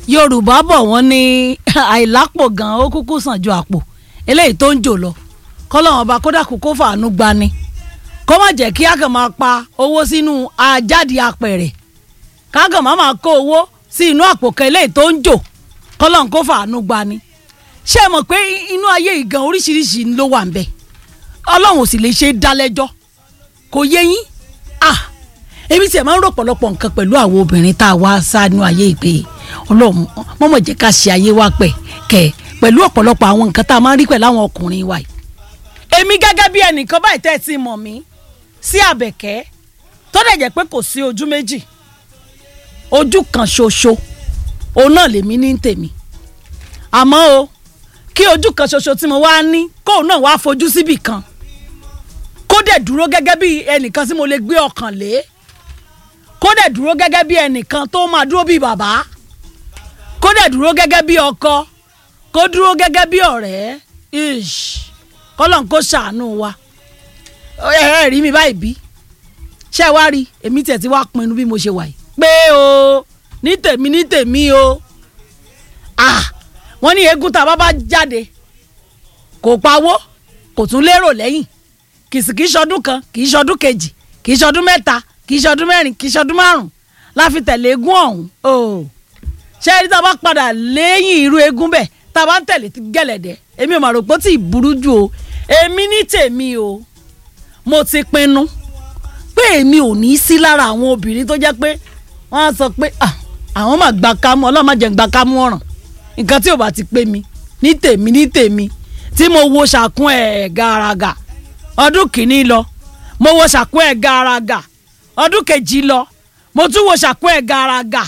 yorùbá bọ̀ wọ́n ní àìlápò gan ó kúkú sàn ju àpò eléyìí tó ń jò lọ kọ́lọ́wọ́n ọba kódà kó kó fàánú gbani kó má jẹ́ kí a kàn máa pa owó sínú ajáde apẹ̀rẹ̀ ká kàn má máa kó owó sí inú àpò kan eléyìí tó ń jò kọ́lọ́wọ́n kó fàánú gbani ṣé ẹ mọ̀ pé inú ayé ìgan oríṣiríṣi ló wà ń bẹ̀ ọlọ́run ò sì lè ṣe é dá lẹ́jọ́ kò yé yín ah èmi tiẹ̀ máa ń rò pọ̀lọpọ̀ nǹkan pẹ̀lú àwọn obìnrin tá a wá sánú ayé ìpè ọlọ́run mọ́mọ́ jẹ́ ká ṣe ayé wa pẹ̀ kẹ̀ pẹ̀lú ọ̀pọ̀lọpọ̀ àwọn nǹkan tá a máa ń rí pẹ̀lú àwọn ọkùnrin wa yìí. èmi gẹ́gẹ́ bí ẹnìkan báyìí tẹ́ ẹ ti mọ̀ mí sí àbẹ̀kẹ́ tó dẹ̀ jẹ́ pé kò sí ojú méjì ojú kan ṣoṣo òun náà lèmi ní tèmi àmọ́ o kí ojú kan ṣoṣo tí mo wá ní kóun náà wá fojú síbì kan kó dẹ̀ dúró gẹ́gẹ́ bí ẹnìkan tí mo lè gbé ọkàn lé kó dẹ̀ dúró gẹ́gẹ́ bí ẹnìkan tó máa dúró bí bàbá kó dẹ̀ dúró gẹ́gẹ́ bí ọkọ kó dúró gẹ́gẹ́ bí ọ̀rẹ́ ish kọ́lọ́n kó ṣàánú wa ẹ ẹ rí mi báyìí bí ṣé ẹ wá rí èmi tiẹ̀ ti wá pinnu bí mo ṣe wà yìí pé o ní tèmi ní tèmi o ah wọ́n ní eégún tá a bá bá jáde kò pawó kò tún lérò lẹ́yìn kìsìkì ṣọdún kan kì í ṣọdún kejì kì í ṣọdún mẹ́ta kì í ṣọdún mẹ́rin kì í ṣọdún márùn láfi tẹ̀lé eégún ọ̀hún o ṣé ẹni tá a bá padà lẹ́yìn irú eégún bẹ́ẹ̀ tá a bá ń tẹ̀lé gẹ̀lẹ̀dẹ̀ èmi ò mà rò pé ó ti burú jù o èmi ní tèmi o mo ti pinnu pé èmi ò ní sí lára àwọn obìnrin tó jẹ́ pé wọ́n á sọ pé àwọn máa gba kámú ọlọ́run má jẹ́ gba kámú ọ̀ràn nǹkan tí ò bá ti pé mi ní tèmi ní tèmi tí mo wo ṣàkún ẹ̀ gàràgà ọdún kìíní lọ mo wo ṣàkún ẹ̀ gàràgà ọdún kejì lọ mo tún wo ṣàkún ẹ̀ gàràgà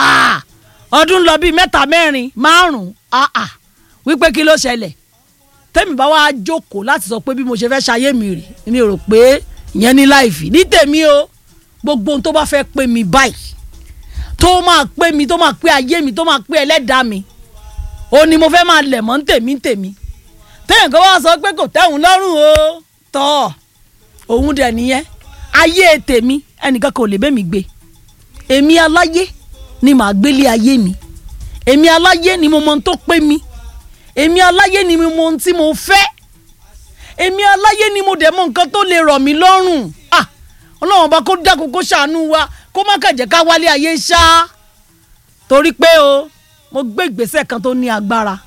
ọdún lọ bíi mẹ́ta mẹ́rin márùn-ún wípé kí ló ṣẹlẹ̀ tẹ́mi bá wá jókòó láti sọ pé bí mo ṣe fẹ́ ṣayé mi rè mi rò pé ìyẹn ní láìfì ní tèmi o gbogbo ohun tó bá fẹ́ pé mi báyìí tó máa pé mi tó máa pé ayé mi tó máa pé ẹlẹ́dàá mi ó ní mo fẹ́ máa lẹ̀ mọ́ tèmi tèmi tẹ́yìn kan wá sọ pé kò tẹ́hùn lọ́rùn o tọ́ òun dẹ̀ nìyẹn ayé tèmi ẹnìkan kò lè bẹ́ mi gbé èmi aláyé ni màá gbélé ayé mi èmi aláyé ni mo mọ ohun tó pé mi èmi aláyé ni mo mọ ohun tí mo fẹ́ èmi aláyé ni mo dẹ̀ mọ nǹkan tó lè rọ̀ mí lọ́rùn ah ọlọ́run bá kó dákun kó ṣàánú wa kó má kàjẹ́ ká wálé ayé ṣá torí pé o mo gbé ìgbésẹ̀ kan tó ní agbára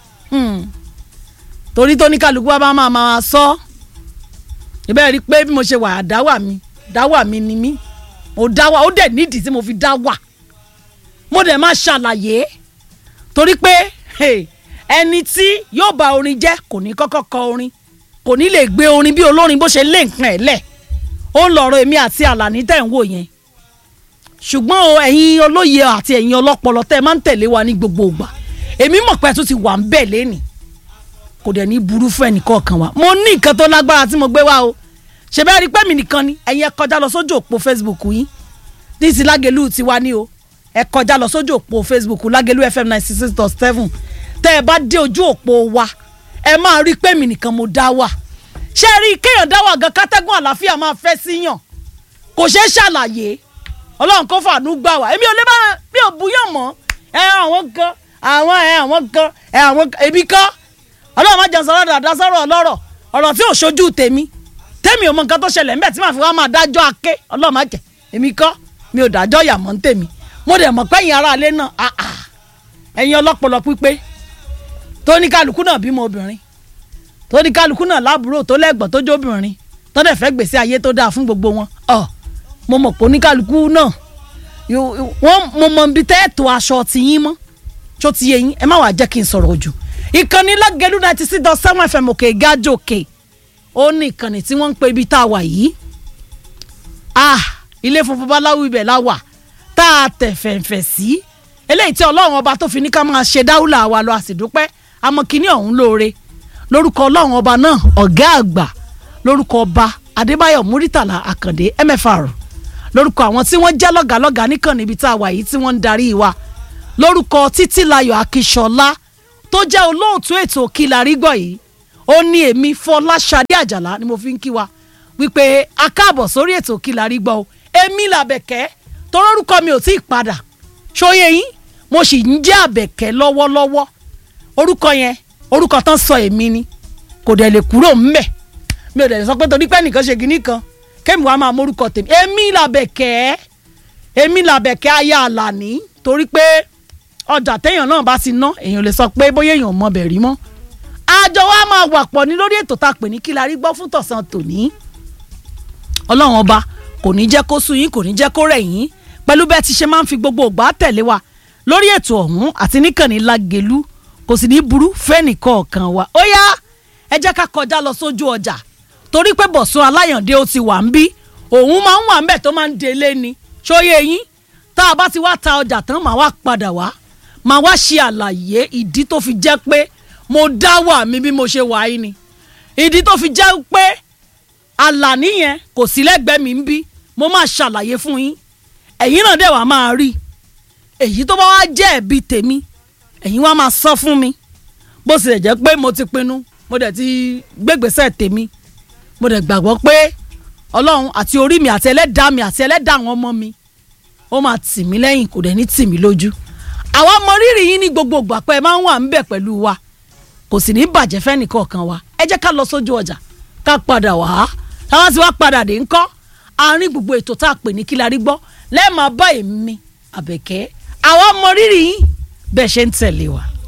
torí tó ní kálukú wa bá máa máa sọ ìbẹ́ẹ̀ rí i pé bí mo ṣe wà dáwà mi dáwà mi ni mí mo dáwà ó dẹ̀ nídìí tí mo fi dáwà mo dẹ̀ máa ṣàlàyé torí pé ẹni tí yóò bá orin jẹ́ kò ní kọ́kọ́ kọ orin kò ní lè gbé orin bí olórin bó ṣe lé nǹkan ẹ̀ lẹ̀ ó ń lọ̀rọ̀ èmi àti àlàní tẹ̀ ń wò yẹn ṣùgbọ́n o ẹ̀yin olóye àti ẹ̀yin ọlọ́pọlọ tẹ́ ẹ máa ń tẹ̀lé wa ní gbogbo ìgbà èmi mọ̀ pé ẹ tún ti wà ń bẹ̀ lẹ́nìí kò dẹ̀ ní burú fún ẹnìkọ̀ọ̀kan wa mo ní nǹkan tó lágbára tí mo gbé wá o ṣe bẹ́ẹ̀ rí pé mi nìkan ni ẹ̀yin ẹ kọjá lọ sójú òpó Facebook yín díìsì lágẹ̀lú ti wá ní o ẹ kọjá lọ sójú òpó Facebook lágẹ̀lú FM ninety six dot seven tẹ́ ẹ bá dé ojú òpó wa ẹ máa rí pé mi nìkan mo dá wà ṣé ẹ rí kéèyàn dá wà gan kátẹ́gùn àlàáfíà máa fẹ́ síyàn kò ṣeé ṣàlàyé ọlọ́run kó fàánú gbà wá èmi ò lè bá mi ò búyàn mọ́ ẹ àwọn kan àwọn ẹ àwọn kan ẹ àwọn èmi kan ọlọ́run má jẹun sọ̀rọ̀ dáadáa sọ̀rọ̀ ọlọ́rọ̀ ọ̀rọ̀ tí ò ṣojú tèmi tèmi ò mọ nǹkan tó ṣẹlẹ̀ ńbẹ̀ tí màá fi wá máa dájọ́ aké ọlọ́run má jẹ èmi kọ́ mi ò dájọ́ yà mọ́ tèmi mo dẹ̀ mọ̀ pẹ́yìn ara alẹ́ náà ẹ̀yin ọlọ́pọlọ pípé tó ní kálukú náà bímọ obìnrin tó ní kálukú náà láàbúrò tó lẹ́gbọ̀n tó jóbìnrin tó dẹ̀ fẹ́ gbèsè ayé tó dáa fún gbogbo wọn ọ̀ mo mọ̀ pé oníkálukú náà wọ́n mo mọ̀ bí tẹ́ẹ̀tò aṣọ ti yín mọ́ tó ti yé yín ẹ má wàá jẹ́ kí n sọ̀rọ̀ ojú ìkànnì lágẹ̀lú ninety six dot seven fm òkè gájò òkè ó ní ìkànnì tí wọ́n ń pe ibi tá a wà yìí ah ilé funfun báláwú ibẹ̀ la wà tá a tẹ̀ fẹ̀ǹfẹ̀ sí eléyìí tí ọlọ́run ọba tó fi ní ká máa ṣe dáúlà wa lọ àsìdúpẹ́ àmọ́ kínní ọ̀hún lóore lórúkọ ọlọ́run ọba náà ọ̀gá àgbà lórúkọ ọba adébáyọ̀ múrítàlá àkàndé mfr lórúkọ àwọn tí wọ́n jẹ́ lọ́gàlọ́gà nìkan níbi tá a wà yìí tí wọ́n ń darí wa lórúkọ títílayọ̀ akíṣọlá tó jẹ́ olóòtú ètò kílarí gbọ̀ yìí ó ní èmi fọláṣadé àjàlá ni mo fi ń kí wa wípé a káàbọ̀ sórí ètò kílarí gbọ̀ o èmi làbẹ̀kẹ́ torórúkọ mi ò tí ì padà ṣóyè yín mo sì ń jẹ́ àbẹ̀kẹ́ lọ́wọ́lọ́wọ́ orúkọ yẹn orúkọ tán sọ èmi ni kò dẹ̀ lè kúrò ńbẹ̀ mi ò dẹ̀ sọ pé torí pé nìkan ṣe kinní kan kémi wàá máa mórúkọ tèmi èmi làbẹ̀kẹ́ èmi làbẹ̀kẹ́ aya àlàní torí pé ọjà téèyàn náà bá ti ná èèyàn lè sọ pé bóyá èèyàn mọ bẹ̀rí mọ́ àjọ wa máa wà pọ̀ ní lórí ètò tá a pè ní kí la rí gbọ́ fún tọ̀sán tòní ọlọ́run ọba kò ní jẹ́ kó sú yín kò ní jẹ́ kó rẹ̀ yín pẹ̀lú bẹ́ẹ̀ ti ṣe máa ń fi gbogbo ògbà tẹ̀lé wa lórí ètò ọ̀hún àti níkànnì lágẹ̀lú kò sì ní burú fẹ́nìkọ̀ọ̀kan wa ó yá ẹ jẹ́ ká kọjá lọ sójú ọjà torí pé bọ̀sùn aláyàndé ó ti wà ń bí òun máa ń wà ń bẹ̀ tó máa ń délé ni ṣóyè yín tá a bá ti wá ta ọjà tán màá wá padà wá màá wá ṣe àlàyé ìdí tó fi jẹ́ pé mo dá wà mí bí mo ṣe wà yìí ni ìdí tó fi jẹ́ pé àlàní yẹn kò sí lẹ́gbẹ̀ẹ́ mi ń bí mo máa ṣàlàyé fún yín ẹ̀yin náà dẹ̀ wá máa rí èyí tó bá wá jẹ́ ẹ̀bi tèmi ẹ̀yin wá máa sọ fún mi bó tilẹ̀ jẹ́ pé mo ti pinnu mo dẹ̀ ti gbégbèsè tèmi mo dẹ̀ gbàgbọ́ pé ọlọ́run àti orí mi àti ẹlẹ́dàá mi àti ẹlẹ́dàá àwọn ọmọ mi ó máa tì mí lẹ́yìn kò dẹ̀ ní tì mí lójú àwa mọ rírì yín ní gbogbo ìgbà pé ẹ máa ń wà ń bẹ̀ pẹ̀lú wa kò sì ní bàjẹ́ fẹ́nìkọ̀ọ̀kan wa ẹ jẹ́ ká lọ sójú ọjà ká padà wá táwọn ti wá padà dé ńkọ́ àárín gbogbo ètò tá a pè ní kí la rí gbọ́ lẹ́ẹ̀ máa bá èmi àbẹ̀kẹ́ àwa mọ rírì yín bẹ́ẹ̀ ṣe ń tẹ̀lé wa.